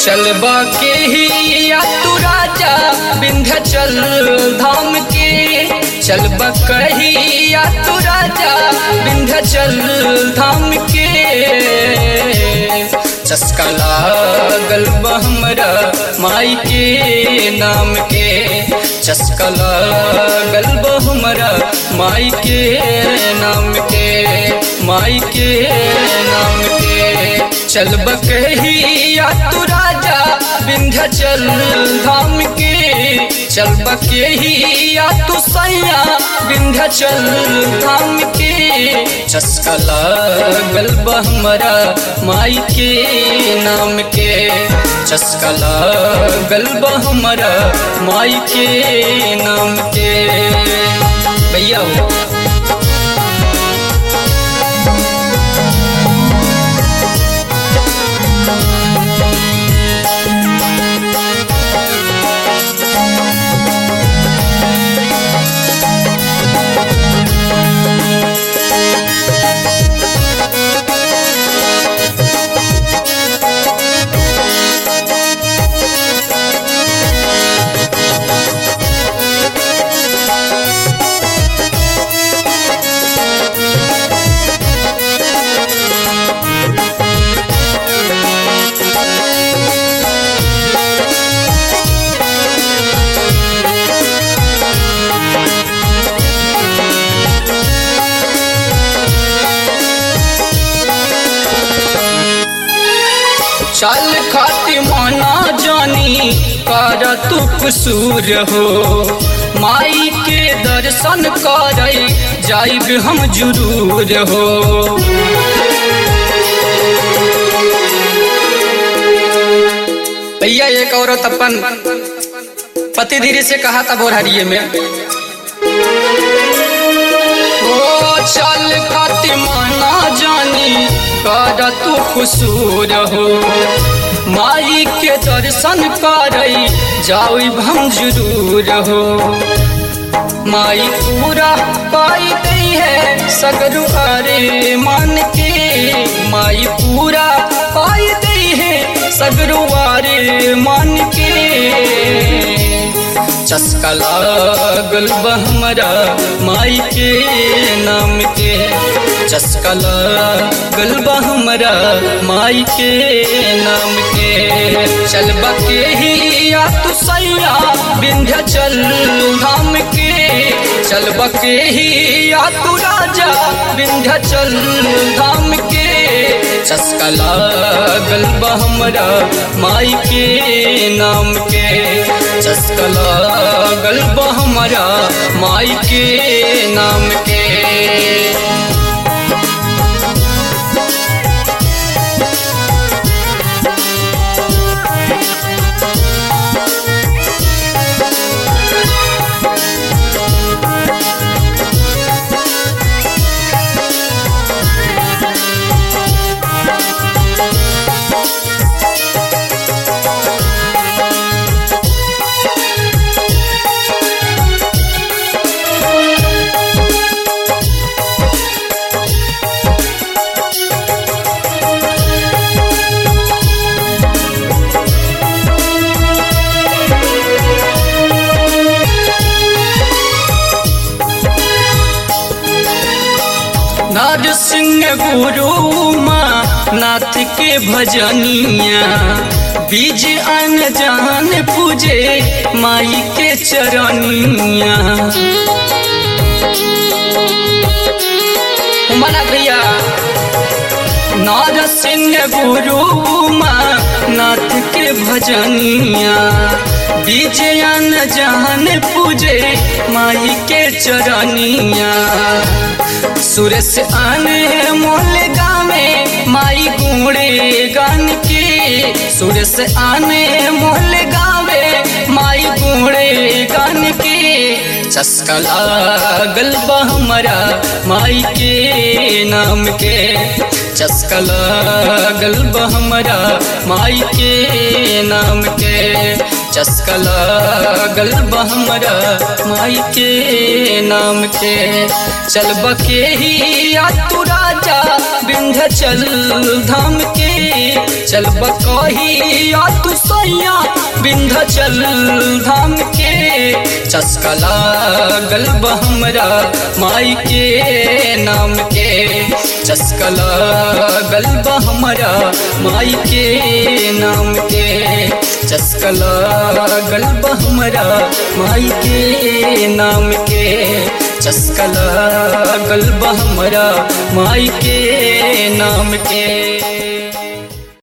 चलबा के ही या तू राजा विंध्याचल धाम के चलबा कही या तू राजा विंध्याचल धाम के चस्का लागल बा हमरा माई के नाम के चस्का लागल बा हमरा माई के नाम के माई के नाम के चल बकही या तू राजा विंध्याचल धाम के चल बकही या तू सैया विंध्याचल धाम के चस्का लागल बा हमरा माई के नाम के चस्का लागल बा हमरा माई के नाम के भैया हो चल खाती माना जानी कर तू कसूर हो माई के दर्शन कर जाइब हम जरूर हो भैया एक औरत अपन पति धीरे से कहा था बोरहरिये में ओ चल खाती माना जानी कर तू कसूर हो माई के दर्शन कर जाओ हम जरूर हो माई पूरा पाई गई है सगरु अरे मान के माई पूरा पाई गई है सगरु अरे मान के चस्का लागल बा हमरा माई के नाम के चस्का लागल बा हमरा माई के नाम के चल के ही या तू सैया विंध्याचल धाम के चल के ही या तू राजा विंध्याचल धाम के चस्का लागल बा हमरा माई के नाम के चस्का लागल बा हमरा माई के नाम के नार सिंह गुरु माँ नाथ के भजनिया बीज अन जान पूजे माई के चरनिया मना भैया नार सिंह गुरु माँ नाथ के भजनिया बीज अन जान पूजे माई के चरनिया सुरस आने मोल गावे माई गुणे गान के सुरस आने मोल गावे माई गुणे गान के चस्का लागल बा हमरा माई के नाम के चस्का लागल बा हमरा माई के नाम के चस्का लागल बा हमरा माई के नाम के चल बके ही या तू राजा विंध्याचल धाम के चल चल कहिया तू सैया विंध्याचल धाम के चस्का लागल बा हमरा माई के नाम के चस्का लागल बा हमरा माई के नाम के चस्का लागल बा हमरा माई के नाम के चस्का लागल बा हमरा माई के नाम के